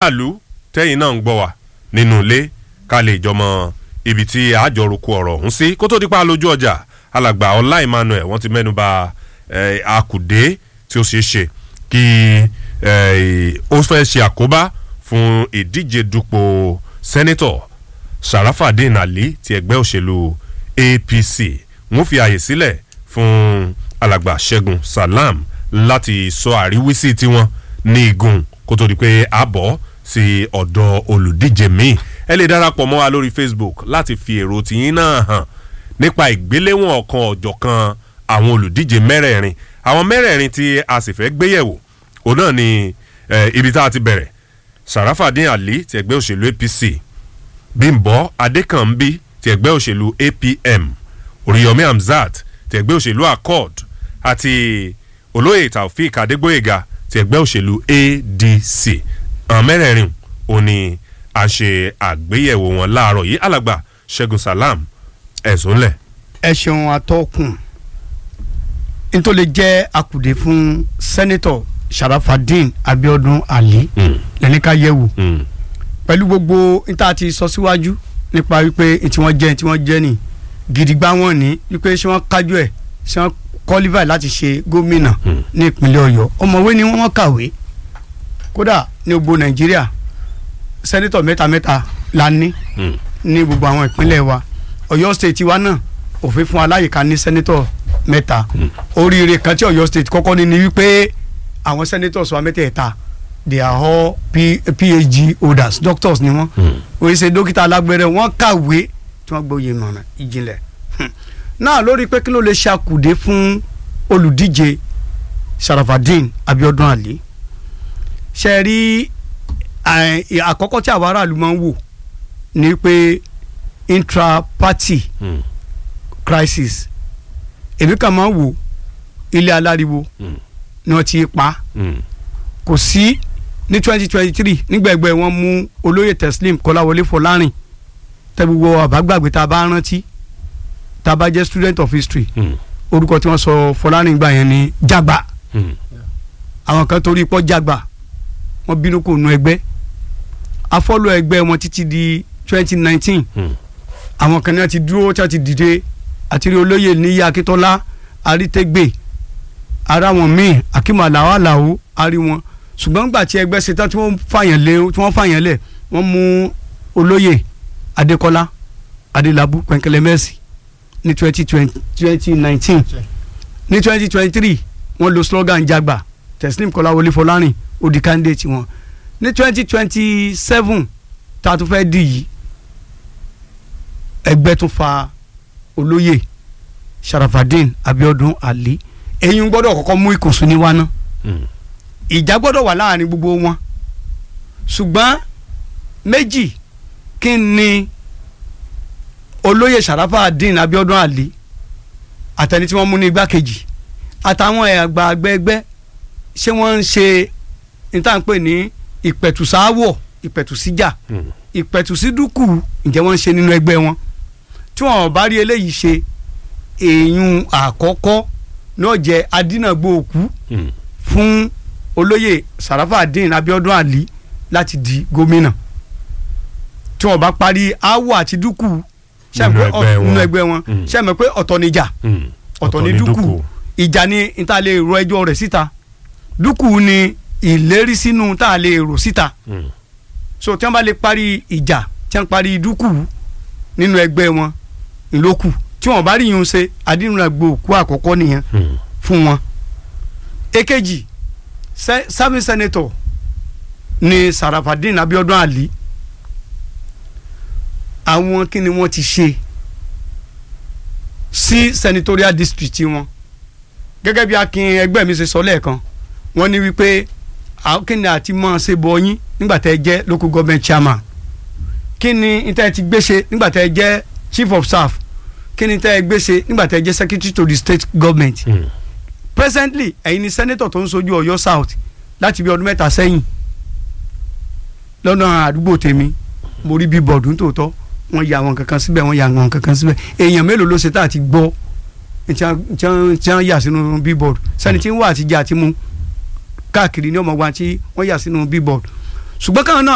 aráàlú tẹ́yìn náà ń gbọ́ wa nínú ilé ká lè jọmọ ibi tí àjọrùkú ọ̀rọ̀ ọ̀hún sí kó tó di pa lójú ọjà alàgbà ọlá emmanuel wọ́n ti mẹ́nu bà eh, àkùdé tí ó ṣeé ṣe kí eh, ó fẹ́ ṣe àkóbá fún ìdíje dupò sẹ́nẹ́tọ̀ sharafadin ali ti ẹgbẹ́ òṣèlú apc wọ́n fi àyè sílẹ̀ fún alàgbà ṣẹ́gun salam láti sọ àríwísí tiwọn ní igun kó tó di pé a bọ̀ sí ọ̀dọ̀ olùdíje míì ẹ lè darapọ̀ mọ́ wa lórí facebook láti fi èrò tìyín náà hàn nípa ìgbéléwọ̀n ọ̀kan ọ̀jọ̀kan àwọn olùdíje mẹ́rẹ̀ẹ̀rin àwọn mẹ́rẹ̀ẹ̀rin tí a sì fẹ́ gbéyẹ̀wò òun náà ni eh, ibi tá a ti bẹ̀rẹ̀ sàràfàdín àlí ti ẹgbẹ́ òṣèlú apc bímbọ adékànbí ti ẹgbẹ́ òṣèlú apm oríyọmí hamzat ti ẹgbẹ́ òṣèlú accord àti olóyè taofik adégbòyega ti ẹgbẹ́ òṣèlú adc àwọn mẹ́rẹ̀ẹ̀rin òun ni a ṣe àgbéyẹ̀wò wọn láàárọ̀ yìí alàgbà ṣẹ́gun salam ẹ̀sùn lẹ̀. ẹ ṣeun atọ́kùn nítorí jẹ́ akùdé fún sẹ́nẹ́tọ̀ sharafadin abiodun ali lẹ́ni ká yẹ̀wò pẹ̀lú gbogbo níta ti sọ síwájú nípa wípé tí wọ́n jẹ́ tí wọ́n jẹ́ ní gidigba wọn ní wípé ṣé wọ́n kájú ẹ̀ ṣé wọ́n qualify láti ṣe gómìnà ní ìpínlẹ̀ ọ̀yọ́ ọmọwé ni wọ́n kàwé kódà ní gbogbo nàìjíríà sẹ́nẹ́tọ̀ mẹ́ta mẹ́ta la ní ní gbogbo àwọn ìpínlẹ̀ wa ọ̀yọ́ state wa náà òfin fún aláyìíká ní sẹ́nẹ́tọ̀ mẹ́ta oríire kan tí ọ̀yọ́ state kọ́kọ́ ní ni wípé àwọn senators wa mẹ́tẹ̀ẹ̀ta they are all P phd holders doctors ni wọ́n wọ́n ṣe dókítà alágbẹ̀rẹ̀ wọ́n kàwé tí wọ́n gbóyè mọ̀ràn ìjìnlẹ̀ náà lórí pé kí ló lè ṣàkùdé fún olùdíje sharafadin abiodun ali ṣe rí àkọ́kọ́ tí àwọn aráàlú máa ń wò ni pé intra-party crisis èmi kàn máa ń wò ilé aláriwo ni wọ́n ti pa kò sí ní twenty twenty three nígbàgbẹ́ wọ́n mú olóyè teslim kọ́láwọlé fọlárìn tẹ́gbogbo àbágbàgbé tá a bá rántí tá a bá jẹ́ student of history orúkọ tí wọ́n sọ fọlárìn gbà yẹn ni jagba àwọn kan torí pọ́ jagba wọ́n bínú kò nu ẹgbẹ́ afọ́lọ́ ẹgbẹ́ wọn títí di twenty nineteen àwọn kan náà ti dúró tí wọ́n ti dìde àti rí olóyè níyà akíntọ́lá arítẹ́gbè ara wọn míì akíma làwọn àlàó arí wọn ṣùgbọ́n gbà tí ẹgbẹ́ ṣetán tí wọ́n fàyàn lé tí wọ́n fàyàn lẹ̀ wọ́n mú olóyè adékọ́lá adélábù pẹ̀nkẹ́lẹ́ mẹ́sì ní twenty twenty nineteen ní twenty twenty three wọ́n lo slogan jagba teslim kọ́láwọlé fọlárìn ó di candidate wọn ní twenty twenty seven tá a tún fẹ́ dì yìí ẹgbẹ́ tún fa olóyè sharafadin abiodun ali èyí ń gbọ́dọ̀ kọ́kọ́ mú ìkùnsùn ní wa náà ìjà gbọ́dọ̀ wà láàrin gbogbo wọn ṣùgbọ́n méjì kí ni olóyè sharafadin abiodun ali àtẹni tí wọ́n mú ní igbákejì àtàwọn àgbà àgbẹ̀gbẹ́ ṣé wọ́n ń ṣe ìtànpè ní ìpẹ̀tùsáwọ̀ ìpẹ̀tùsíjà ìpẹ̀tùsídùkù ǹjẹ́ wọ́n ń ṣe nínú ẹgbẹ́ wọn tí wọ́n bá rí eléyìí ṣe èèyàn àkọ́kọ́ náà jẹ́ adínàgbò òkú fún olóyè sarafadin abiodun ali láti di gómìnà tí wọ́n bá parí awọ àti dúkù nínú ẹgbẹ́ wọn ṣe mọ̀ pé ọ̀tọ̀ níjà ọ̀tọ̀ ní dúkù ìjà ni níta lè ro ẹjọ́ rẹ̀ síta dúkù ni ìlérí sínú tá a lè rò síta so tí wọ́n bá lè parí ìjà tí wọ́n parí dúkù nínú ẹgbẹ́ wọn ìlókù tí wọ́n bá rí yun ṣe adínúnàgbò òkú àkọ́kọ́ nìyẹn fún wọn. èkejì serving senator ni sarafadin abiodun ali àwọn kí ni wọ́n ti ṣe sí senatorial district wọn gẹ́gẹ́ bí akin ẹgbẹ́ mi ṣe sọ lẹ́ẹ̀kan wọ́n ní wípé kí ni àti mọ̀ ṣe bọ̀ yín nígbà tẹ́ ẹ jẹ́ local government chairman kí ni níta ẹ ti gbé ṣe nígbà tẹ́ ẹ jẹ́ chief of staff kí ni tẹ́ ẹ gbé ṣe nígbà tẹ́ ẹ jẹ́ secretary to the state government mm. presently ẹ̀yin ni senator tó ń sojú ọ̀yọ́ south láti bí ọdún mẹ́ta sẹ́yìn lọ́nà àdúgbò tèmi mo rí bí bọ̀dù tòótọ́ wọ́n ya àwọn kankan síbẹ̀ wọ́n ya àwọn kankan síbẹ̀ èèyàn mélòó ló ṣe tá àti gbọ́ tí wọ́n yà sínú bíbọ̀dù sẹ́ni tí ń wà àtijọ́ àti mú káàkiri ní ọmọ wa tí wọ́n yà sínú bíbọ̀dù ṣùgbọ́n káwọn náà